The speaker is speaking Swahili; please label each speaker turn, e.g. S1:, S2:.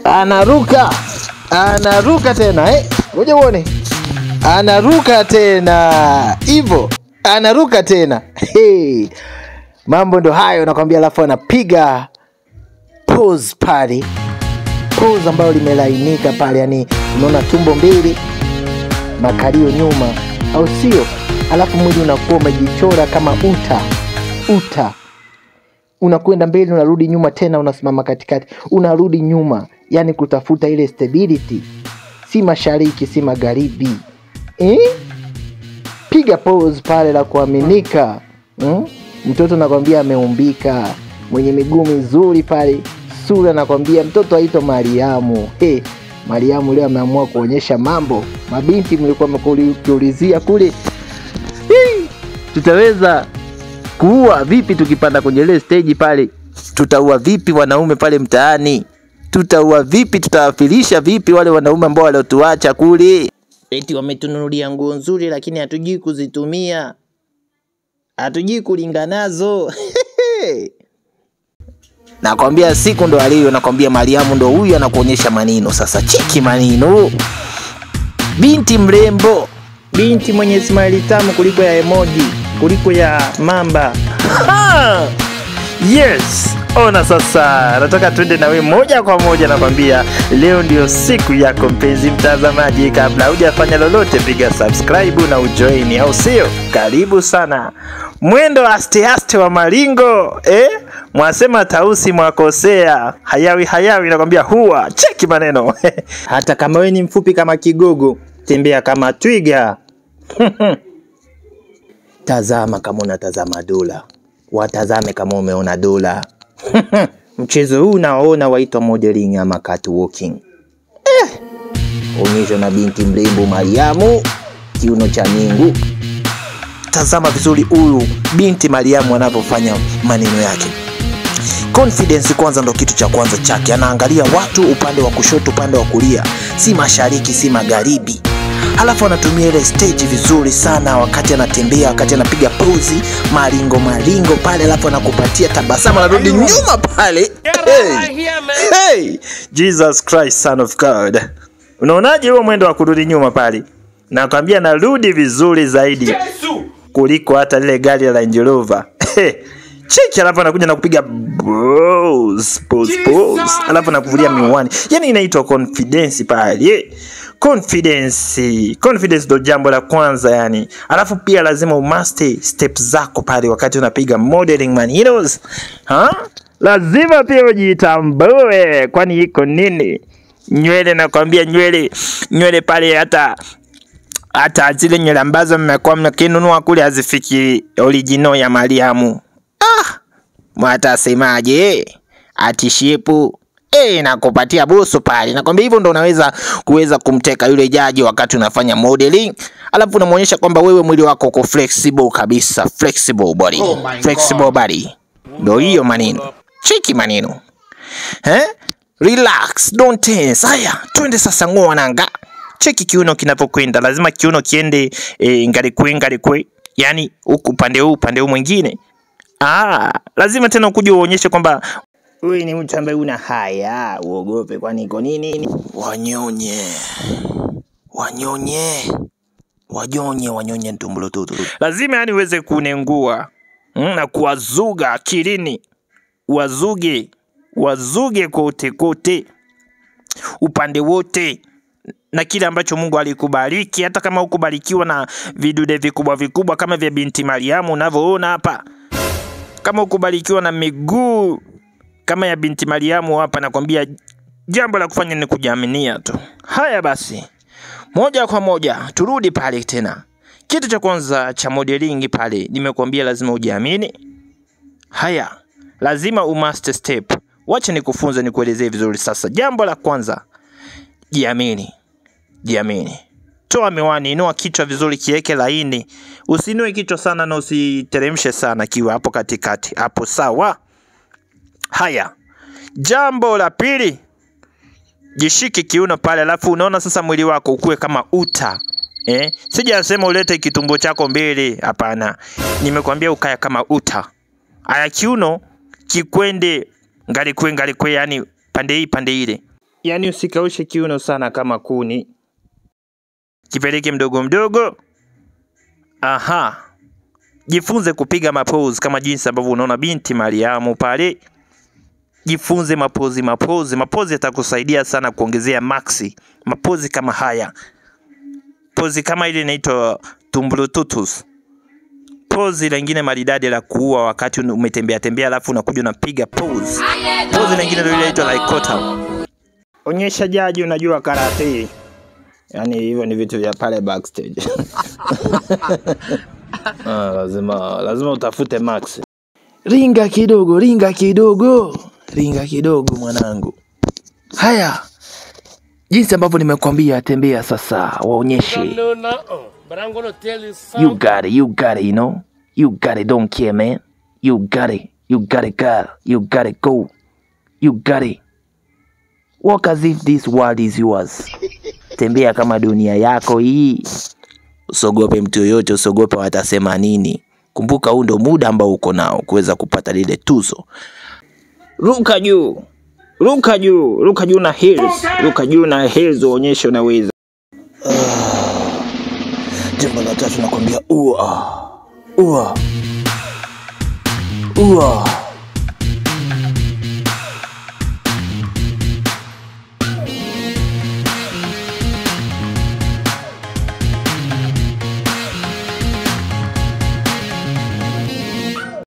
S1: anaruka anaruka tena eh? Ngoja uone, anaruka tena hivyo, anaruka tena hey. Mambo ndo hayo nakwambia, alafu anapiga pose pale, pose ambayo limelainika pale, yani unaona tumbo mbili, makalio nyuma, au sio? Alafu mwili unakuwa umejichora kama uta uta unakwenda mbele unarudi nyuma tena unasimama katikati unarudi nyuma yani kutafuta ile stability si mashariki si magharibi eh? piga pose pale la kuaminika hmm? mtoto nakwambia ameumbika mwenye miguu mizuri pale sura nakwambia mtoto aitwa mariamu hey, mariamu leo ameamua kuonyesha mambo mabinti mlikuwa mkiulizia kule Hii, tutaweza kuua vipi tukipanda kwenye ile stage pale tutaua vipi wanaume pale mtaani tutaua vipi tutawafilisha vipi wale wanaume ambao waliotuacha kule eti wametununulia nguo nzuri lakini hatujui kuzitumia hatujui kulinga nazo nakwambia siku ndo aliyo nakwambia mariamu ndo huyu anakuonyesha manino sasa cheki manino binti mrembo binti mwenye smile tamu kuliko ya emoji kuliko ya mamba ha! yes ona sasa nataka twende nawe moja kwa moja nakwambia leo ndio siku yako mpenzi mtazamaji kabla hujafanya lolote piga subscribe na ujoini au sio karibu sana mwendo aste aste wa maringo eh? mwasema tausi mwakosea hayawi hayawi nakwambia huwa cheki maneno hata kama we ni mfupi kama kigogo tembea kama twiga tazama kama unatazama dola watazame kama umeona dola mchezo huu unaoona waitwa modeling ama catwalking eh. onyesho na binti mrembo mariamu kiuno cha mingu tazama vizuri huyu binti mariamu anavyofanya maneno yake confidence kwanza ndo kitu cha kwanza chake anaangalia watu upande wa kushoto upande wa kulia si mashariki si magharibi halafu anatumia ile stage vizuri sana wakati anatembea wakati anapiga pozi maringo maringo pale alafu anakupatia tabasamu anarudi nyuma pale hey. Hey. jesus christ son of god unaonaje huo mwendo wa kurudi nyuma pale nakwambia narudi vizuri zaidi kuliko hata lile gari la Range Rover cheki alafu anakuja na kupiga pose, pose, pose. alafu anakuvulia miwani yani inaitwa confidence pale yeah. confidence confidence ndo jambo la kwanza yani alafu pia lazima umaste step zako pale wakati unapiga modeling maninos ha? lazima pia ujitambue kwani iko nini nywele nakwambia nywele nywele pale hata hata zile nywele ambazo mmekuwa mkinunua kule hazifiki original ya Mariamu. Ah, mwatasemaje? Ati shepu eh, nakupatia busu pale. Nakwambia hivyo ndo unaweza kuweza kumteka yule jaji wakati unafanya modeling, alafu unamwonyesha kwamba wewe mwili wako uko flexible kabisa, flexible body,
S2: Oh my
S1: flexible body. Ndo hiyo maneno, cheki maneno eh? Relax, don't tense. Haya, twende sasa ng'oa nanga. Cheki kiuno kinavyokwenda, lazima kiuno kiende e, ngalikwe ngalikwe, yani huku upande huu upande huu mwingine. Ah, lazima tena ukuje uonyeshe kwamba wewe ni mtu ambaye una haya, uogope, kwani iko nini? Wanyonye, wanyonye, wanyonye, wanyonye ntumbulo tutu. Lazima yani uweze kunengua mm, na kuwazuga akilini, wazuge, wazuge kote kote, upande wote na kile ambacho Mungu alikubariki, hata kama hukubarikiwa na vidude vikubwa vikubwa kama vya binti Mariamu unavyoona hapa, kama hukubarikiwa na miguu kama ya binti Mariamu hapa, nakwambia jambo la kufanya ni kujiaminia tu. Haya basi, moja kwa moja turudi pale tena. Kitu cha kwanza cha modeling pale, nimekuambia lazima ujiamini. Haya, lazima umaster step. Wacha nikufunze, nikuelezee vizuri sasa. Jambo la kwanza, jiamini jiamini. Toa miwani, inua kichwa vizuri, kiweke laini. Usinue kichwa sana na usiteremshe sana, kiwe hapo katikati, hapo sawa. Haya, jambo la pili, jishike kiuno pale, alafu unaona sasa mwili wako ukuwe kama uta eh? Sijasema ulete kitumbo chako mbele, hapana. Nimekwambia ukaya kama uta. Aya, kiuno kikwende ngalikwe ngalikwe, yani pande hii pande ile Yaani usikaushe kiuno sana kama kuni, kipeleke mdogo mdogo. Aha, jifunze kupiga mapose kama jinsi ambavyo unaona binti Mariamu pale. Jifunze mapozi, mapozi, mapozi yatakusaidia sana kuongezea maxi. Mapozi kama haya, pozi kama ile inaitwa tumblututus pozi lingine maridadi la kuua wakati umetembea tembea, alafu unakuja unapiga pose. Pose lingine ndio inaitwa laikota. Onyesha jaji unajua karate. Yaani hivyo ni vitu vya pale backstage. ah, lazima lazima utafute max. Ringa kidogo, ringa kidogo, ringa kidogo mwanangu. Haya, jinsi ambavyo nimekwambia, tembea sasa, waonyeshe.
S2: No, no, uh, but I'm gonna tell you
S1: You
S2: something.
S1: got it, you got it, you know? You got it, don't care, man. You got it, you got it, girl. You got it, go. You got it. Walk as if this world is yours. Tembea kama dunia yako hii. Usogope mtu yoyote, usogope watasema nini. Kumbuka huu ndo muda ambao uko nao kuweza kupata lile tuzo. Ruka juu, ruka juu, ruka juu na heels, ruka juu na heels, uonyeshe unaweza. Jambo la tatu nakwambia ua ua ua